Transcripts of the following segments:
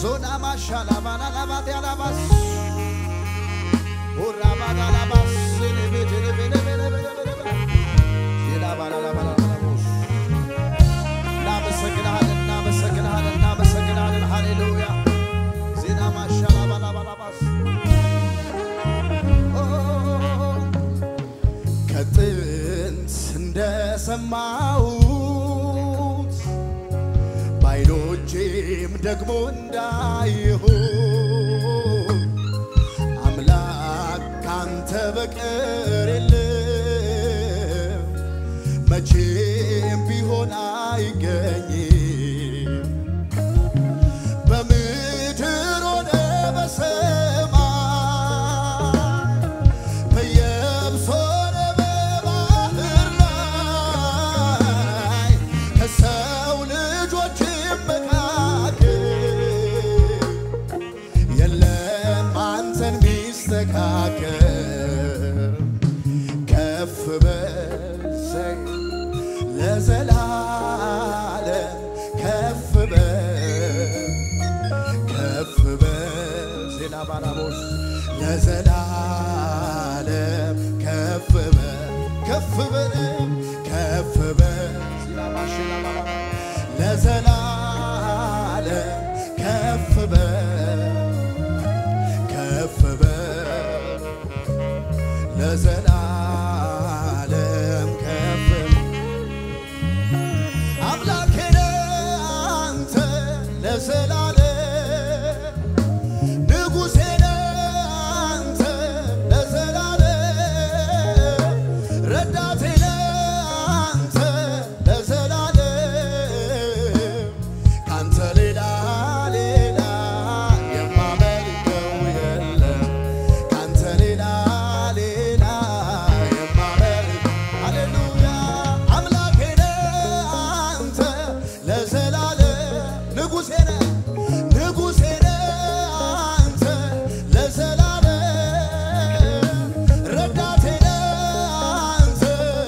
ዞና ማሻላ ባላላባት ያላባስ ኦራባላላባስ እናመሰግንሃለን እናመሰግንሃለን እናመሰግንሃለን ሃሌሉያ ዜና ማሻላ ባላባላባስ ከጥንት እንደሰማሁት ባይኖቼም ደግሞ እንዳየሁት አምላክ ካንተ በቀር የለም መቼም ቢሆን አይገኝም በምድር ሆነ በሰማይ በየብስ ሆነ በባህር ላይ ከሰው ልጆች መካከል የለም አንተን ሚስተካከል ከፍ በሰይ ለዘላለም ከፍ በል ከፍ በል ዜና ባላቦስ ለዘላለም ከፍ በል ከፍ በል ከፍ በል ዜና ማሽና ባላባ ለዘላለም ከፍ በል ከፍ በል ለዘላለም ከፍ በል አምላኬ ነህ አንተ ለዘላለም ንጉሴ ነህ አንተ ለዘላለም ረዳቴ ነህ አንተ ለዘላለም ካንተ ሌላ ሌላ የማመልከው የለም ካንተ ሌላ ሌላ የማመልክ ሃሌሉያ አምላኬ ነህ አንተ ለዘላለም ንጉሴ ነህ ንጉሴ ነህ አንተ ለዘላለም ረዳቴ ነህ አንተ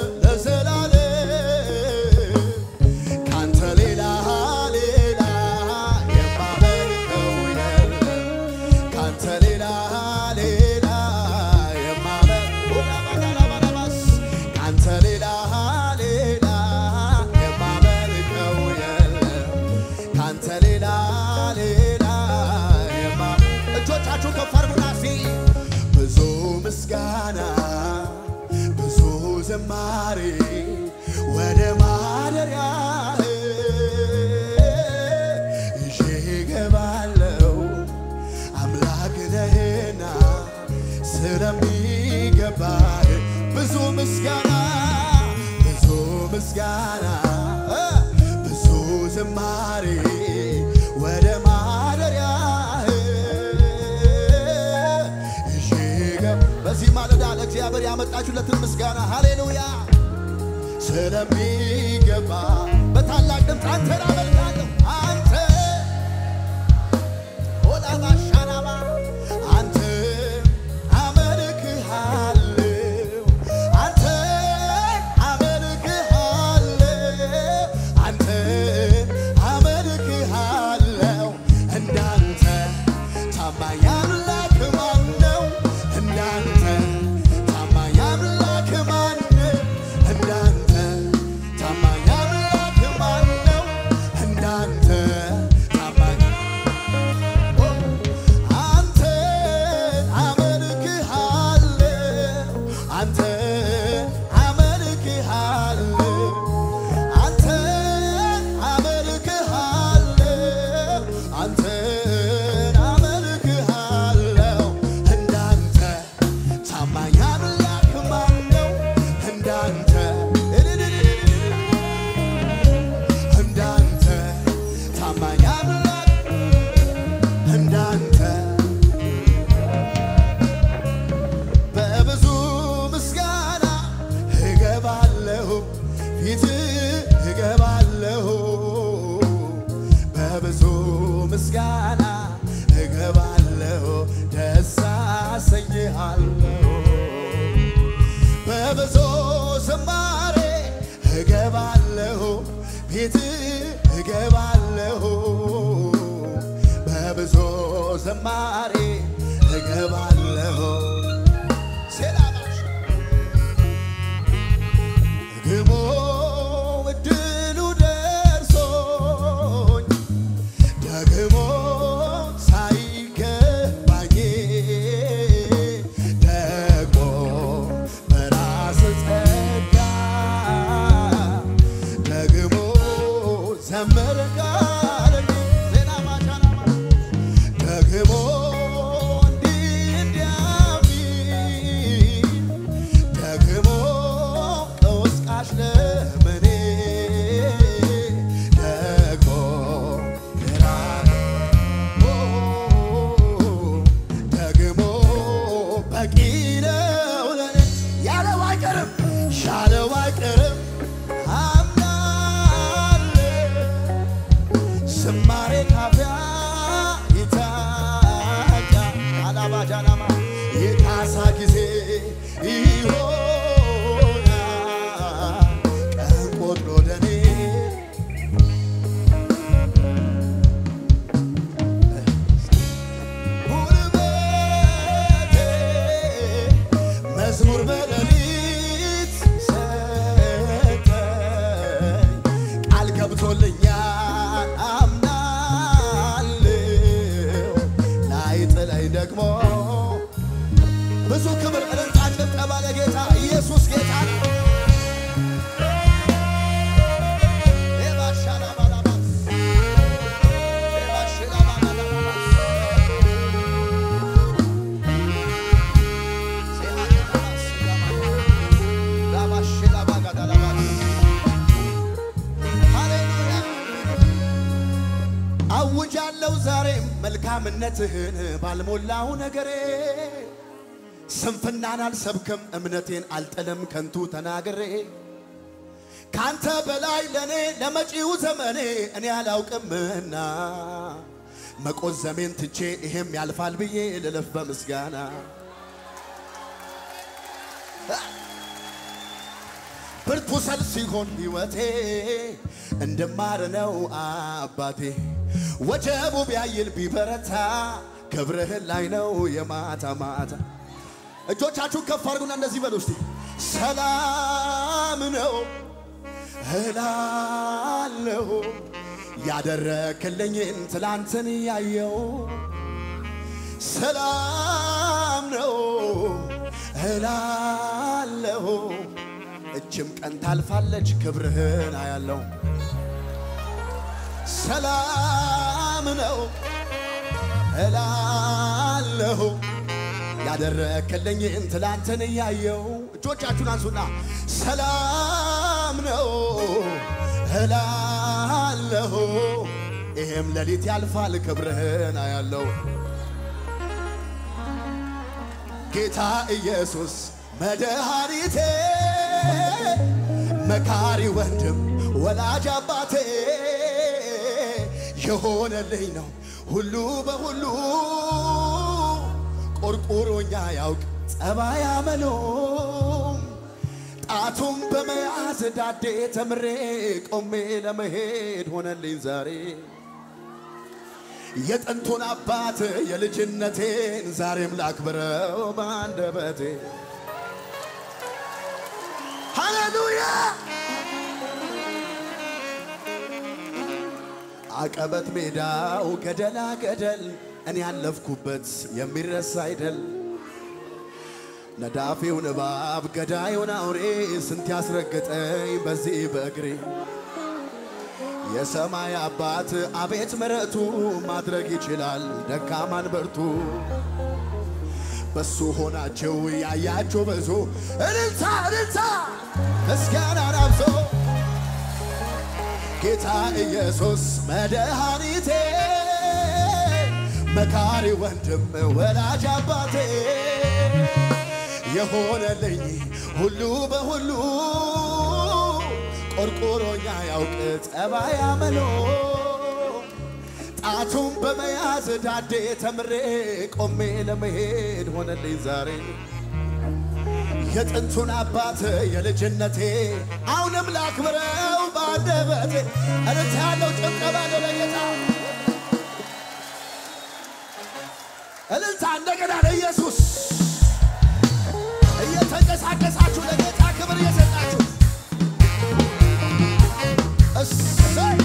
ለዘላለም ካንተ ሌላ ሌላ የማመልከው የለም ካንተ ሌላ ሌላ የማመልከው ካንተ ሌላ ሌላ የማመልከው የለም ካንተ ሌላ ሌላ የማ እጆቻችሁ ከፍ አድርጉና እስቲ ብዙ ምስጋና ብዙ ዝማሬ ወደ ማደሪያ ይዤ እገባለሁ አምላክ ነህና ስለሚገባህ ብዙ ምስጋና ብዙ ምስጋና እ ብዙ ዝማሬ ወደ ማደሪያ ይዤ እገብ- በዚህ ማለዳ ለእግዚአብሔር ያመጣችሁለትን ምስጋና ሃሌሉያ ስለሚገባ በታላቅ ድምፅ አንተን አመልካለሁ አንተ ኦላባ ሻናባ አንተ አመልክሃለሁ አንተ አመልክሃለሁ አንተ አመልክሃለሁ እንዳንተ ታማኝ አምላክ ማን ነው? እንዳንተ ታማኝ አምላክ ማን ነው? እንዳንተ ታማኝ አምላክ ማን ነው? እንዳንተ ታማኝ አንተ አመልክሃለሁ አንተ አመልክሃለሁ አንተ አመልክሃለሁ አንተ አመልክሃለሁ እንዳንተ ታማኝ አምላክ ማን ነው? እንዳንተ እንዳንተ ታማኝ አምላክ እንዳንተ በብዙ ምስጋና እገባለሁ ፊት እገባለሁ በብዙ ምስጋና እገባለሁ ደስ አሰኝሃለሁ በብዙ ዝማሬ እገባለሁ ቤት እገባለሁ በብዙ በዝማሬ እገባለሁ ሴላባሽ ግሞ እድሉ ደርሶኝ ደግሞ ሳይገባኝ ደግሞ በራስ ጸጋ ደግሞ ዘመር ጋለኝ ዜና ማቻናማ ደግሞ እንዲህ እንዲያሚል ደግሞ ቀውስቃሽ ለመኔ ደግሞ ግራ ደግሞ በቂ ነው ለኔ ያለው አይቀርም ሻለው አይቀርም አምናለሁ ዝማሬ ካፊያ ይታጫ አላባጃናማ የካሳ ጊዜ ይሆናል ቀን ቆጥሮ ለኔ ጉልበቴ መዝሙር በሌሊት ሰጠኝ ቃል ገብቶልኛል አምናለሁ ላይጥለኝ ደግሞ ብዙ ክብር እልልታ ጭብጨባ ለጌታ ኢየሱስ ጌታ ነው። ኤባሻላባላባስ ኤባሽላባላባስ ሴሃላባስ ላባሽላባጋዳላባስ ሃሌሉያ አውጃለሁ ዛሬም መልካምነትህን ባልሞላው ነገሬ ስንፍናን አልሰብክም እምነቴን አልጥልም ከንቱ ተናግሬ ካንተ በላይ ለእኔ ለመጪው ዘመኔ እኔ አላውቅምና መቆዘሜን ትቼ ይሄም ያልፋል ብዬ ልለፍ በምስጋና ብርቱ ሰልፍ ሲሆን ሕይወቴ እንድማር ነው አባቴ ወጀቡ ቢያይል ቢበረታ ክብርህን ላይ ነው የማታ ማታ እጆቻችሁን ከፍ አድርጉና እንደዚህ በሉ እስቲ ሰላም ነው እላለሁ ያደረክልኝን ትላንትን ያየው ሰላም ነው እላለሁ እችም ቀን ታልፋለች ክብርህን አያለው ሰላም ነው እላለሁ ያደረክልኝን ትላንትን እያየው እጆቻችሁን አንሱና ሰላም ነው እላለሁ ይህም ሌሊት ያልፋል ክብርህን አያለው ጌታ ኢየሱስ መድኃኒቴ መካሪ ወንድም ወላጅ አባቴ የሆነልኝ ነው ሁሉ በሁሉ ቆርቆሮኛ ያውቅ ጸባይ አመሎም ጣቱም በመያዝ ዳዴ ተምሬ ቆሜ ለመሄድ ሆነልኝ ዛሬ የጥንቱን አባት የልጅነቴን ዛሬም ላክብረው በአንደበቴ ሃሌሉያ አቀበት ሜዳው ገደላ ገደል እኔ ያለፍኩበት የሚረሳ አይደል ነዳፊውን እባብ ገዳዩን አውሬ ስንት ያስረገጠኝ በዚህ በእግሬ የሰማይ አባት አቤት ምሕረቱ ማድረግ ይችላል ደካማን በርቱ በሱ ሆናቸው ያያቸው ብዙ እልልታ እልልታ ምስጋናን አብዞ ጌታ ኢየሱስ መድኃኒቴ መካሪ ወንድም ወላጅ አባቴ የሆነልኝ ሁሉ በሁሉ ቆርቆሮኛ ያውቅ ጸባይ አመሎ ጣቱን በመያዝ ዳዴ ተምሬ ቆሜ ለመሄድ ሆነልኝ ዛሬ የጥንቱን አባት የልጅነቴ አሁንም ላክብረው በአንደበቴ እርት ያለው ጭብጨባ ነው ለጌታ እልልታ እንደገና ለኢየሱስ እየተንቀሳቀሳችሁ ለጌታ ክብር እየሰጣችሁ እሰይ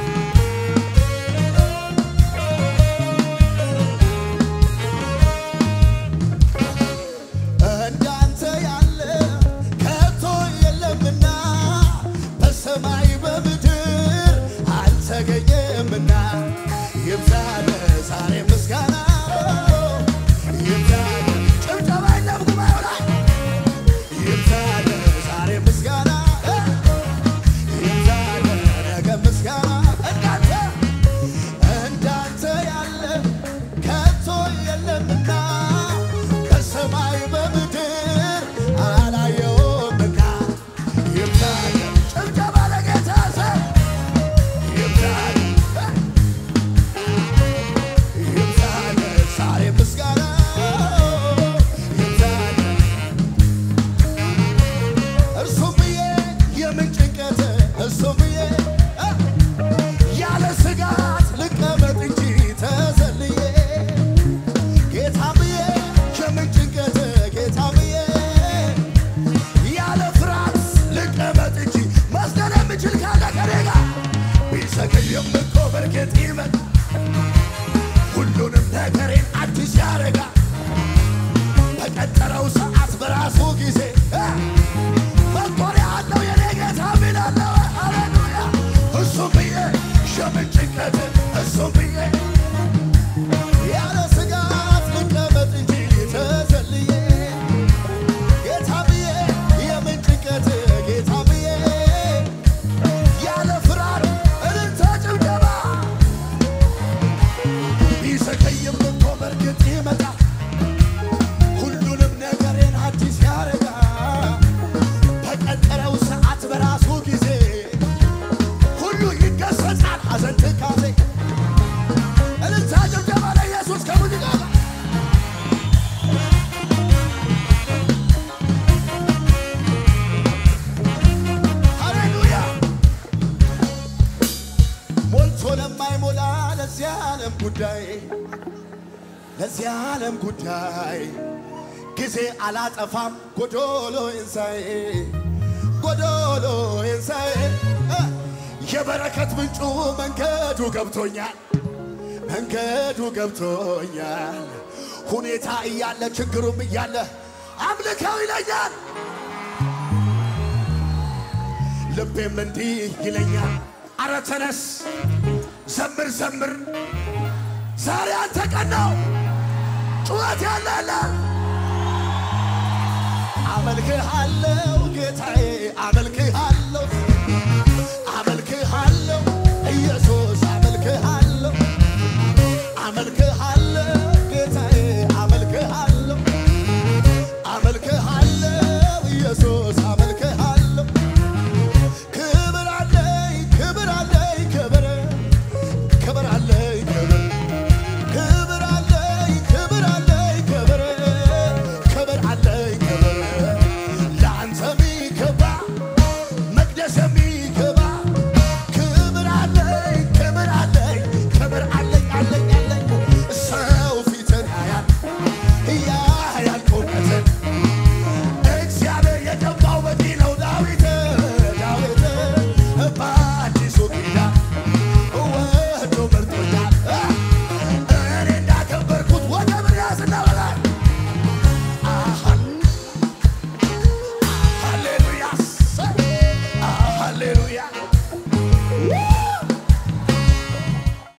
እንዳንተ ያለ ከቶ የለምና በሰማይ በምድር አልተገኘምና ይብዛለ ዛሬ ምስጋና ይብዛለ ጭብጨባ የለም ጉባኤው ላይ ይብዛለ ዛሬ ምስጋና ይብዛለ ነገ ምስጋና እንዳንተ እንዳንተ ያለ ከቶ የለምና በሰማይ በምድር አላየውምና ይብዛል ጭብጨባ ለጌታ ሰ ይብዛል ይብዛል ዛሬ ምስጋና ይብዛል እርሱም ብዬ የምን ጭንቀት እርሱም ብዬ እ ያለ ስጋት ልቀመጥ እንጂ ተዘልዬ ጌታ ብዬ የምን ጭንቀት ጌታ ብዬ ያለ ፍርሃት ልቀመጥ እንጂ መስገን የምችል ካለ ከኔ ጋር ቢዘገይም እኮ በእርግጥ ይመጣ ሁሉንም ነገሬን አዲስ ያደርጋል በቀጠረው ሰዓት በራሱ ጊዜ እ መጦሪያ አለው የኔ ጌታ ሚላለው ሃሌሉያ እሱም ብዬ የምን ጭንቀት እሱም ብዬ ያለ ስጋት ልቀመጥ እንጂ ተዘልዬ ጌታ ብዬ የምን ጭንቀት ጌታ ብዬ ያለ ፍርሃት እልልታ ጭብጨባ ቢዘገይም እኮ በእርግጥ ይመጣል ሁሉንም ነገሬን አዲስ ያደርጋል በቀጠረው ሰዓት በራሱ ጊዜ ሁሉ ይገሰጻል ሐዘን ትካዜ እልልታ ጭብጨባ ለኢየሱስ ከሙዚቃ ጋር ሃሌሉያ ሞልቶ ለማይሞላ ለዚህ ዓለም ጉዳይ ለዚህ ዓለም ጉዳይ ጊዜ አላጠፋም ጎዶሎ ኢንሳዬ ጎዶሎ ኢንሳዬ እ የበረከት ምንጩ መንገዱ ገብቶኛል መንገዱ ገብቶኛል ሁኔታ እያለ ችግሩም እያለ አምልከው ይለኛል ልቤም እንዲህ ይለኛል አረ ተነስ ዘምር ዘምር ዛሬ አንተ ቀን ነው ጩኸት ያለለ አመልክሃለው ጌታዬ አመልክሃ